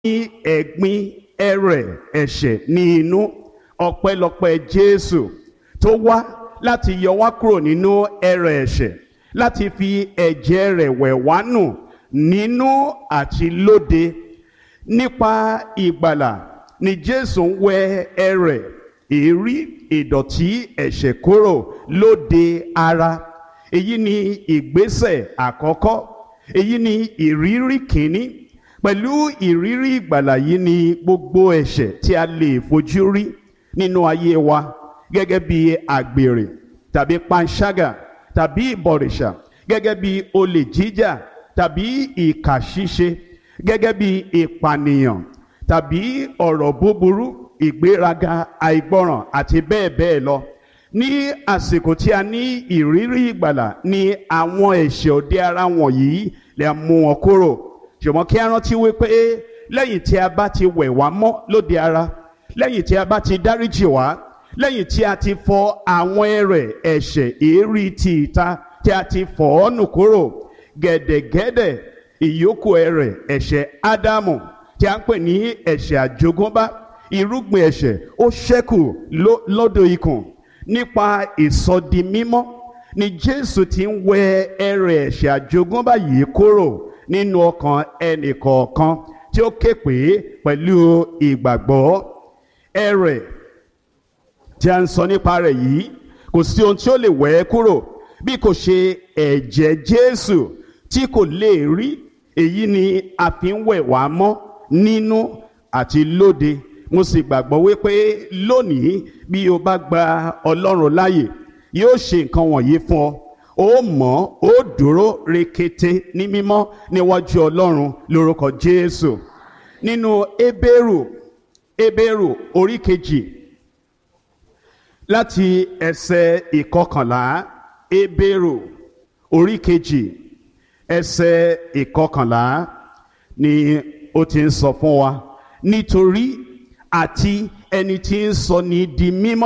ẹ̀gbin ẹrẹ̀ ẹ̀ṣẹ̀ ní inú ọpẹ́lọpẹ́ Jésù tó wá láti yọ wá kúrò nínú ẹrẹ̀ ẹ̀ṣẹ̀ láti fi ẹ̀jẹ̀ rẹ̀ wẹ̀ wá nù nínú àti lóde nípa ìgbàlà ni Jésù ń wẹ ẹrẹ̀ èérí ìdọ̀tí ẹ̀ṣẹ̀ kúrò lóde ara èyí ni ìgbésẹ̀ àkọ́kọ́ èyí ni ìrírí kìíní pẹ̀lú ìrírí ìgbàlà yìí ni gbogbo ẹ̀ṣẹ̀ tí a lè fojú rí nínú ayé wa gẹ́gẹ́ bí àgbèrè tàbí panṣágà tàbí ìbọ̀rìṣà gẹ́gẹ́ bí olè jíjà tàbí ìkà ṣíṣe gẹ́gẹ́ bí ìpànìyàn tàbí ọ̀rọ̀ búburú ìgbéraga àìgbọràn àti bẹ́ẹ̀ bẹ́ẹ̀ lọ ní àsìkò tí a ní ìrírí ìgbàlà ni àwọn ẹ̀ṣẹ̀ òde ara wọ̀nyí lè mú wọn kúrò ṣùgbọ́n kí a rántí wípé lẹ́yìn tí a bá ti wẹ̀ wá mọ́ lóde ara lẹ́yìn tí a bá ti dáríjì wá lẹ́yìn tí a ti fọ àwọn ẹrẹ̀ ẹ̀ṣẹ̀ èérí ti ìta tí a ti fọ̀ ọ́ nù kúrò gẹ̀dẹ̀gẹ̀dẹ̀ ìyókù ẹrẹ̀ ẹ̀ṣẹ̀ ádámù tí a ń pè ní ẹ̀ṣẹ̀ àjogúnbá irúgbìn ẹ̀ṣẹ̀ ó ṣẹ́kù lódò ikùn nípa ìsọdi mímọ́ ni Jésù ti ń wẹ ẹrẹ̀ ẹ̀ṣẹ̀ àjogúnbá yìí kúrò nínú ọkàn ẹnìkọ̀ọ̀kan tí ó ké pè é pẹ̀lú ìgbàgbọ́ ẹrẹ̀ tí a ń sọ nípa rẹ̀ yìí kò sí ohun tí ó lè wẹ̀ ẹ́ kúrò bí kò ṣe ẹ̀jẹ̀ Jésù tí kò lè rí èyí ni a fi ń wẹ̀ wá mọ́ nínú àti lóde mo sì gbàgbọ́ wípé lónìí bí o bá gba Ọlọ́run láàyè yóò ṣe nǹkan wọ̀nyí fún ọ ó mọ̀ ó dúró rekete ní mímọ́ níwájú Ọlọ́run lórúkọ Jésù nínú Hébérù Hébérù orí kejì láti ẹsẹ̀ ìkọkànlá Hébérù orí kejì ẹsẹ̀ ìkọkànlá ni ó ti ń sọ fún wa nítorí àti ẹni tí ń sọ ní di mímọ́